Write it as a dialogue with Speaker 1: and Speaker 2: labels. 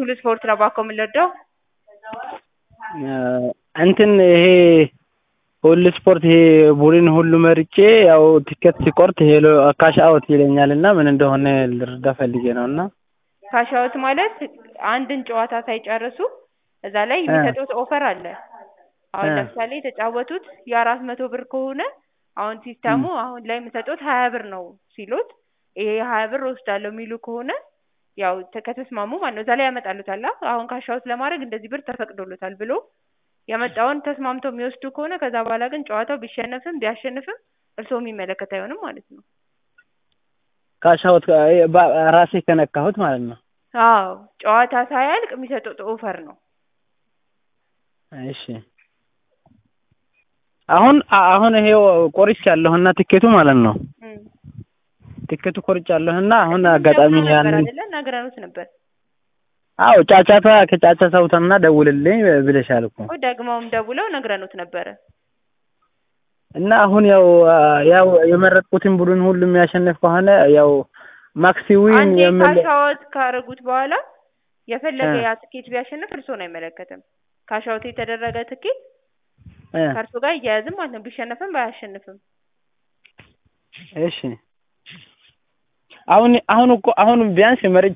Speaker 1: ሁሉ ስፖርት ነው እባክዎ የምንወደው።
Speaker 2: እንትን ይሄ ሁሉ ስፖርት ይሄ ቡድን ሁሉ መርጬ ያው ቲኬት ሲቆርጥ ሄሎ ካሽ አውት ይለኛል እና ምን እንደሆነ ልረዳ ፈልጌ ነው እና
Speaker 1: ካሽ አውት ማለት አንድን ጨዋታ ሳይጨርሱ እዛ ላይ የሚሰጡት ኦፈር አለ። አሁን
Speaker 2: እ
Speaker 1: ለምሳሌ የተጫወቱት የአራት መቶ ብር ከሆነ አሁን ሲስተሙ አሁን ላይ የሚሰጡት ሀያ ብር ነው ሲሉት ይሄ ሀያ ብር እወስዳለሁ የሚሉ ከሆነ ያው ተ- ከተስማሙ ማለት ነው እዛ ላይ ያመጣሉታል። አ አሁን ካሽ አውት ለማድረግ እንደዚህ ብር ተፈቅዶሎታል ብሎ የመጣውን ተስማምተው የሚወስዱ ከሆነ ከዛ በኋላ ግን ጨዋታው ቢሸነፍም ቢያሸንፍም እርስዎ የሚመለከት አይሆንም ማለት ነው።
Speaker 2: ካሽ አውት ባ- ራሴ ከነካሁት ማለት ነው።
Speaker 1: አዎ ጨዋታ ሳያልቅ የሚሰጡት ኦፈር ነው።
Speaker 2: እሺ አሁን አ- አሁን ይሄው ቆርጫለሁና ትኬቱ ማለት ነው።
Speaker 1: እም።
Speaker 2: ትኬቱ ቆርጫለሁና አሁን
Speaker 1: ቅድም
Speaker 2: አጋጣሚ
Speaker 1: ደውለው ነበር
Speaker 2: ያንን
Speaker 1: አይደለ? ነግረኑት ነበር
Speaker 2: አዎ ጫጫታ ከጫጫታ ውጣና ደውልልኝ ብለሻል እኮ
Speaker 1: እኮ ደግመውም ደውለው ነግረኑት ነበረ።
Speaker 2: እና አሁን ያው ያው የመረጥኩትን ቡድን ሁሉ የሚያሸንፍ ከሆነ ያው ማክሲ ዊን
Speaker 1: አንዴ
Speaker 2: የምል
Speaker 1: ካሽ አውት ካደረጉት በኋላ የፈለገ
Speaker 2: እ
Speaker 1: ያ ትኬት ቢያሸንፍ እርስዎን አይመለከትም። ካሽ አውት የተደረገ ትኬት
Speaker 2: እ
Speaker 1: ከእርሶ ጋር እያያዝም ማለት ነው ቢሸነፍም ባያሸንፍም።
Speaker 2: እሺ አሁን አሁን እኮ አሁን ቢያንስ መርጬ